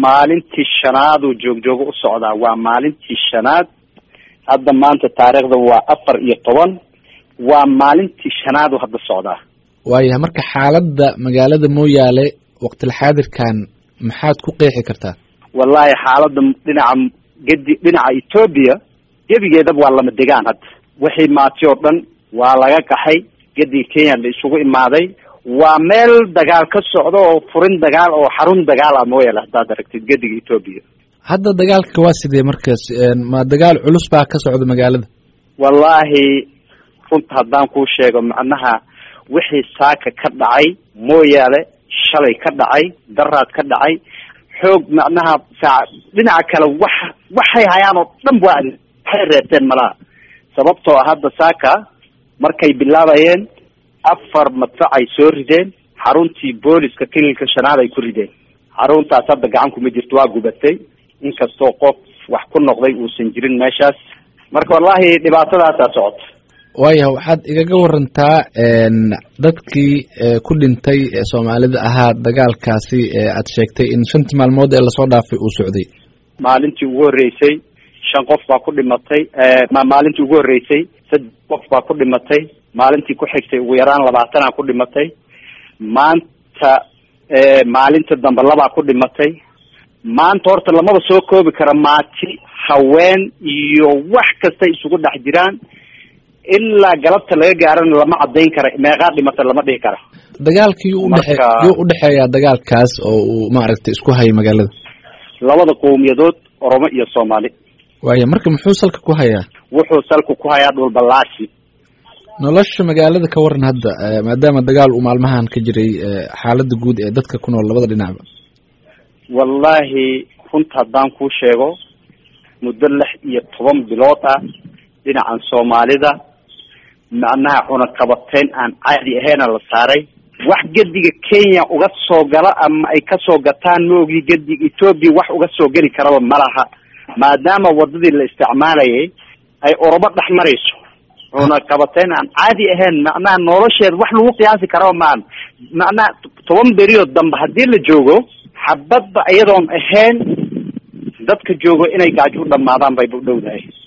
maalintii shanaaduu joogjoogo u socdaa waa maalintii shanaad hadda maanta taariikhda waa afar iyo toban waa maalintii shanaadu hadda socdaa waayahay marka xaaladda magaalada mooyaale waqtilxaadirkan maxaad ku qeexi kartaa wallahi xaaladda dhinaca gedi dhinaca etoobiya gebigeedaba waa lama degaan hadda wixii maati oo dhan waa laga qaxay gediga kenya la isugu imaaday waa meel dagaal ka socdo oo furin dagaal oo xarun dagaal ah mooyaale haddaad aragtid gediga etoobiya hadda dagaalka waa sidee markaas ma dagaal culus baa ka socda magaalada wallaahi runta haddaan kuu sheego macnaha wixii saaka ka dhacay mooyaale shalay ka dhacay daraad ka dhacay xoog macnaha saa dhinaca kale wax waxay hayaan oo dhan waa waxay reebteen malaha sababtoo ah hadda saaka markay bilaabayeen afar madfac ay soo rideen xaruntii booliska kililka shanaad ay ku rideen xaruntaas hadda gacan kuma jirto waa gubatay inkastoo qof wax ku noqday uusan jirin meeshaas marka wallahi dhibaatadaasaa socota waayaha waxaad igaga warantaa dadkii ku dhintay soomaalida ahaa dagaalkaasi aad sheegtay in shantii maalmood ee lasoo dhaafay uu socday maalintii ugu horreysay shan qof baa ku dhimatay maalintii ugu horreysay saddex qof baa ku dhimatay maalintii ku xigtay ugu yaraan labaatanaa ku dhimatay maanta maalinta dambe labaa ku dhimatay maanta horta lamaba soo koobi kara maati haween iyo wax kastay isugu dhex jiraan ilaa galabta laga gaarana lama cadayn kara meeqaa dhimata lama dhihi kara dagaalka yuu udhexe yuu udhexeeyaa dagaalkaas oo uu maaragtay isku hayay magaalada labada qowmiyadood oromo iyo soomaali waaya marka muxuu salka ku hayaa wuxuu salka ku hayaa dhulbalaashi nolosha magaalada ka waran hadda maadaama dagaal uu maalmahan ka jiray xaalada guud ee dadka ku nool labada dhinacba wallahi runta haddaan kuu sheego muddo lix iyo toban bilood ah dhinacan soomaalida macnaha cunaqabateyn aan caadi ahayna la saaray wax gediga kenya uga soo gala ama ay kasoo gataan maogi gediga etoobiya wax uga soo geli karaba malaha maadaama wadadii la isticmaalayay ay orobo dhex marayso cunaqabateyn aan caadi ahayn macnaha nolosheeda wax lagu qiyaasi karaba maan macnaha toban beriyood dambe haddii la joogo xabadba iyadoon ahayn dadka joogo inay gaajo u dhamaadaan bay u dhowdahay